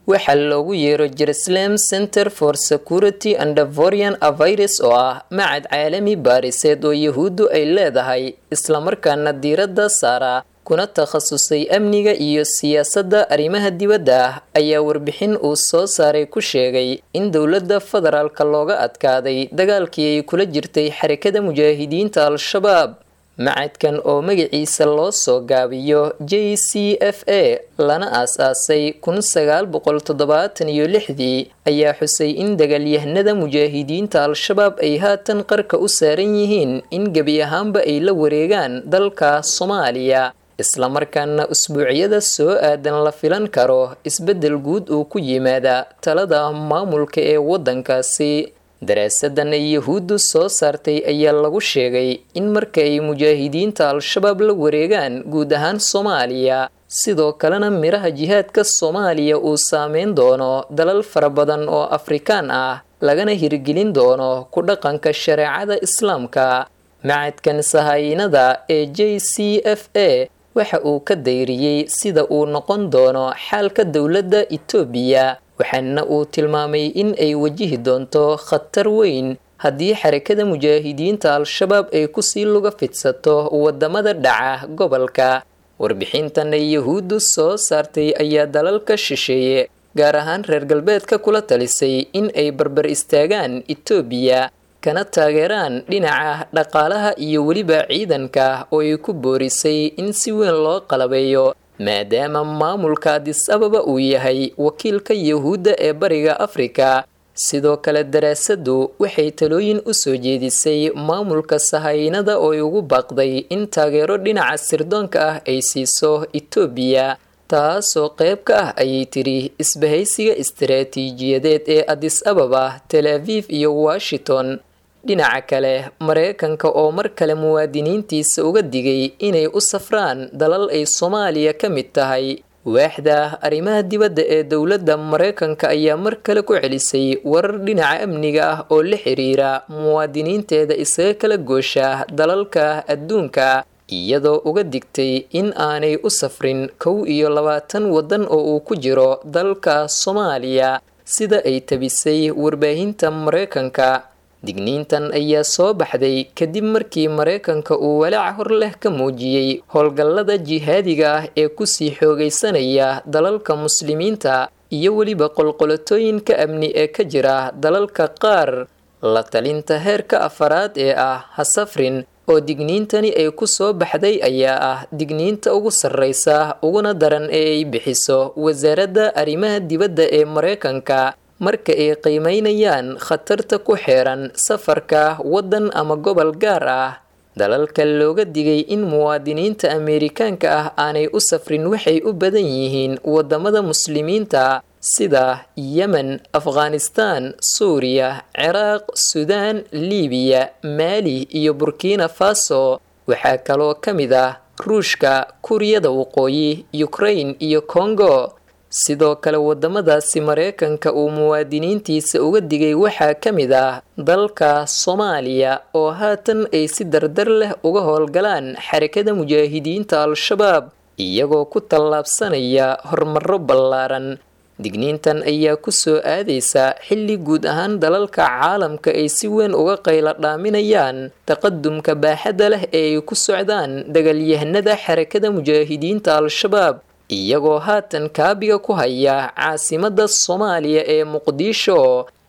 waxaa loogu yeero jerusalem center for security and vorian avirus oo ah macad caalami baariseed oo yahuuddu ay leedahay islamarkaana diiradda saara kuna takhasusay amniga iyo siyaasadda arrimaha dibadda ah ayaa warbixin uu soo saaray ku sheegay in dowladda federaalka looga adkaaday dagaalkii ay kula jirtay xarakada mujaahidiinta al-shabaab macadkan oo magaciisa loo soo gaabiyo j c f a lana aas-aasay kun sagaal boqol toddobaatan iyo lixdii ayaa xusay in dagaalyahanada mujaahidiinta al-shabaab ay haatan qarka u saaran yihiin in gebi ahaanba ay la wareegaan dalka soomaaliya islamarkaana usbuucyada soo aadan la filan karo isbeddel guud uu ku yimaada talada maamulka ee waddankaasi daraasadan ay yahuuddu soo saartay ayaa lagu sheegay in marka ay mujaahidiinta al-shabaab la wareegaan guud ahaan soomaaliya sidoo kalena miraha jihaadka soomaaliya uu saameyn doono dalal fara badan oo afrikaan ah lagana hirgelin doono ku dhaqanka shareecada islaamka macadkan sahaayinada ee j c f a waxa uu ka dayriyey sida uu noqon doono xaalka dowladda itoobiya waxaana uu tilmaamay in ay wajihi doonto khatar weyn haddii xarakada mujaahidiinta al-shabaab ay kusii luga fidsato wadamada dhaca gobolka warbixintan ay yahuuddu soo saartay ayaa dalalka shisheeye gaar ahaan reer galbeedka kula talisay in ay barbar istaagaan itoobiya kana taageeraan dhinaca dhaqaalaha iyo weliba ciidanka oo ay ku boorisay in si weyn loo qalabeeyo maadaama maamulka adis ababa uu yahay wakiilka yahuudda ee bariga afrika sidoo kale daraasaddu waxay talooyin u soo jeedisay maamulka sahaynada oo ay ugu baaqday in taageero dhinaca sirdoonka ah ay siiso itoobiya taasoo qayb ka ah ayay tiri isbahaysiga istaraatiijiyadeed ee adis ababa tel aviv iyo washington dhinaca kale mareykanka oo mar kale muwaadiniintiisa uga digay inay u safraan dalal ay soomaaliya ka mid tahay waaxda arrimaha dibadda ee dowladda mareykanka ayaa mar kale ku celisay warar dhinaca amniga ah oo la xiriira muwaadiniinteeda isaga kala goosha dalalka adduunka iyadoo uga digtay in aanay u safrin kow iyo labaatan waddan oo uu ku jiro dalka soomaaliya sida ay tabisay warbaahinta mareykanka digniintan ayaa soo baxday kadib markii mareykanka uu walaac hor leh ka muujiyey howlgallada jihaadiga ah ee kusii xoogaysanaya dalalka muslimiinta iyo weliba qolqolotooyinka amni ee ka jira dalalka qaar la talinta heerka afaraad ee ah hasafrin oo digniintani ay ku soo baxday ayaa ah digniinta ugu sarreysa uguna daran ee ay bixiso wasaaradda arrimaha dibadda ee mareykanka marka ay qiimeynayaan khatarta ku xeeran safarka waddan ama gobol gaar ah dalalka looga digay in muwaadiniinta ameerikaanka ah aanay u safrin waxay u badan yihiin wadamada muslimiinta sida yemen afghanistan suuriya ciraaq suudaan liibiya maali iyo burkina faso waxaa kaloo ka mid ah ruushka kuuriyada waqooyi ukrain iyo kongo sidoo kale wadamadaasi mareykanka uu muwaadiniintiisa uga digay waxaa ka mid ah dalka soomaaliya oo haatan ay si dardar leh uga howlgalaan xarakada mujaahidiinta al-shabaab iyagoo ku tallaabsanaya horumaro ballaaran digniintan ayaa ku soo aadaysa xilli guud ahaan dalalka caalamka ay si weyn uga qayla dhaaminayaan taqadumka baaxadda leh ee ay ku socdaan dagaalyahanada xarakada mujaahidiinta al-shabaab iyagoo haatan kaabiga ku haya caasimadda soomaaliya ee muqdisho